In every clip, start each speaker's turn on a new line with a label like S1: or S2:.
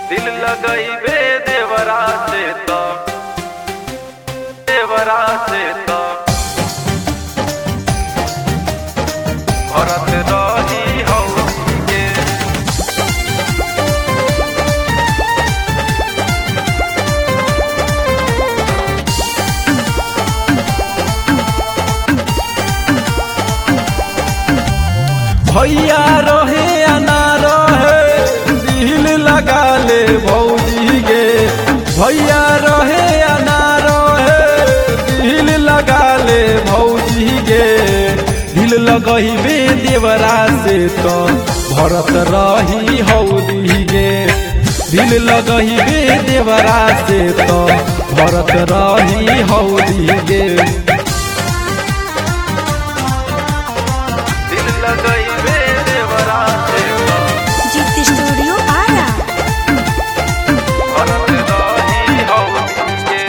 S1: दिल लगैबे देवरा से तो देवरा से तो भरत रही हौली के
S2: भैया रहे या ना रहे दिल लगा ले भौजी गे भैया रहे या ना रहे दिल लगा ले भौजी गे दिल लगही देवरा से तो भरत रही हौदी गे दिल लगही देवरा से तो भरत रही हौदी गे
S1: दिल लगैबे देवरा से तो
S3: जीत स्टूडियो आरा
S1: भरत रही हौली के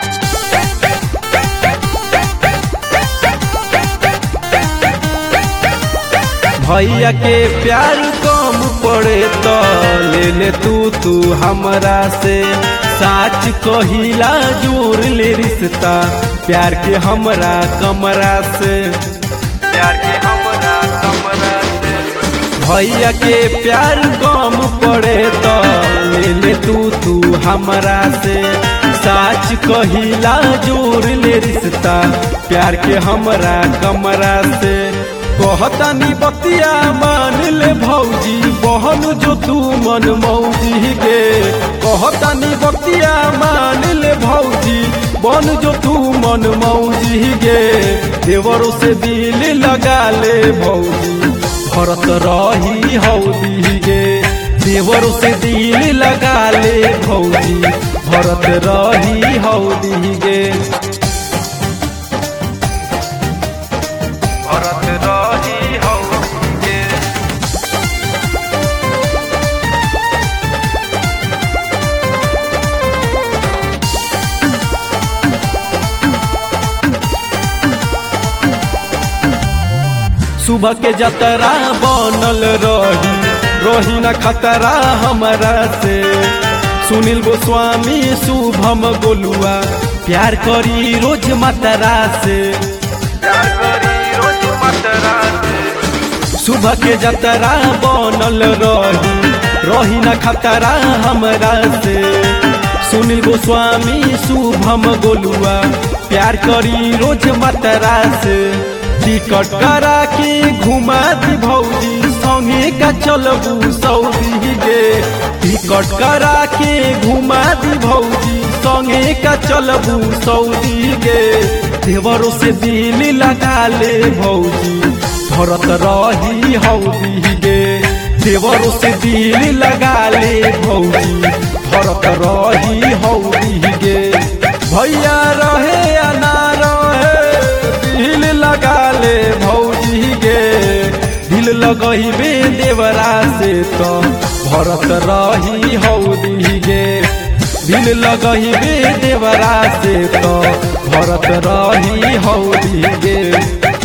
S2: भैया के प्यार कम पड़े तो ले ले तू तू हमरा से साच कहिला जोड़ ले रिश्ता प्यार के हमरा कमरा से
S1: प्यार के हमरा कमरा से
S2: भैया के प्यार कम पड़े तो ले ले तू तू हमरा से साच कहिला जोड़ ले रिश्ता प्यार के हमरा कमरा से कहतानी बतिया मान ले भौजी बहन जो तू मन मौजी गे कहतानी बतिया मान ले भौजी बन जो तू मन मौजी गे देवरों से दिल लगा ले भौजी भरत रही हौदी गे देवरों से दिल लगा ले भौजी भरत रही हौदी गे
S1: भरत रही हौली के
S2: सुबह के जतरा बनल रही रही न खतरा हमरा से सुनील गोस्वामी शुभम गोलुआ प्यार करी रोज मतरा से
S1: प्यार करी रोज मतरा से
S2: सुबह के जतरा बनल रही रही न खतरा हमरा से सुनील गोस्वामी शुभम गोलुआ प्यार करी रोज मतरा से टिकट करा के घुमा दी भौजी संगे का चलबू सऊदी गे टिकट करा के घुमा दी भौजी संगे का चलबू सऊदी गे देवरों से दिल लगा ले भौजी भरत रही हौदी गे देवरों से दिल लगा ले भौजी भरत रही हौदी गे भैया रहे या ना रहे दिल लगा ले भौजी गे दिल लगही देवरा से तो भरत रही हौदी गे दिल लगही देवरा से तो भरत रही हौदी गे